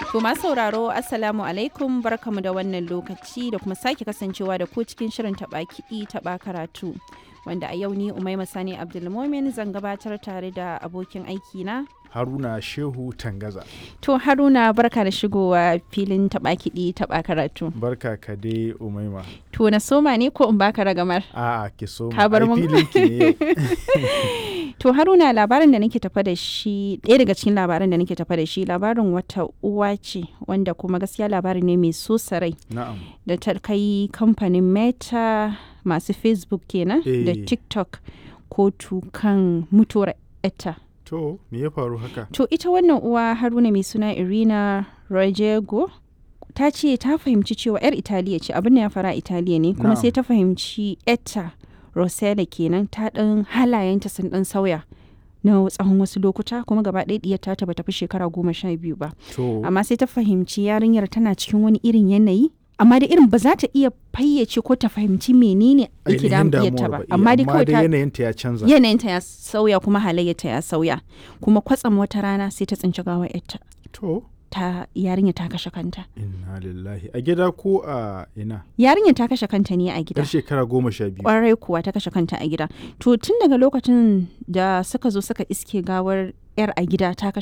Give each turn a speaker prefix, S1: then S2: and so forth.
S1: To masu sauraro Assalamu alaikum barkamu da wannan lokaci da kuma sake kasancewa da ku cikin shirin taɓa kiɗi taɓa karatu. Wanda a yau ni Umaima Sani Abdulmomin zan gabatar tare da abokin aiki na.
S2: Haruna Shehu Tangaza.
S1: To Haruna barka da shigowa filin taɓa kiɗi taɓa karatu.
S2: Barka ka dai Umaima.
S1: To na soma ne ko in baka ragamar?
S2: A'a ki so
S1: Ka bar
S2: ai
S1: mun.
S2: filin ki ne yau.
S1: To Haruna labarin da nake tafa da shi ɗaya daga cikin labaran da nake tafa da shi labarin wata uwa ce wanda kuma gaskiya labari ne mai so sarai
S2: Na'am.
S1: da ta kai kamfanin Meta masu Facebook kenan da
S2: Eh.
S1: TikTok kotu kan mutuwar etta.
S2: To me ya faru haka?
S1: To ita wannan uwa Haruna mai suna Irina Rojego ta ce ta fahimci cewa 'yar Italiya ce abin da ya fara a Italiya ne kuma
S2: Na'am.
S1: sai ta fahimci etta Rosella kenan ta ɗan halayenta sun ɗan sauya na tsawon wasu lokuta kuma gaba ɗaya ɗiyar ta bata fi shekara goma sha biyu ba
S2: To
S1: amma sai ta fahimci yarinyar tana cikin wani irin yanayi amma da irin ba za ta iya fayyace ko ta fahimci menene yake
S2: ainihin
S1: damun ta
S2: damuwar
S1: ba
S2: ba.
S1: amma dai kawai ta
S2: yanayinta ya canza.
S1: yanayinta ya sauya kuma halayyarta ya sauya kuma kwatsam wata rana sai ta tsinci gawar yarta
S2: To
S1: ta yarinya ta kashe kanta
S2: inna lillahi a gida ko a ina?
S1: yarinya ta kashe kanta ne a gida
S2: Yar shekara goma sha biyu.
S1: kwarai kuwa ta kashe kanta a gida to tun daga lokacin da suka zo suka iske gawar yar a gida ta kashe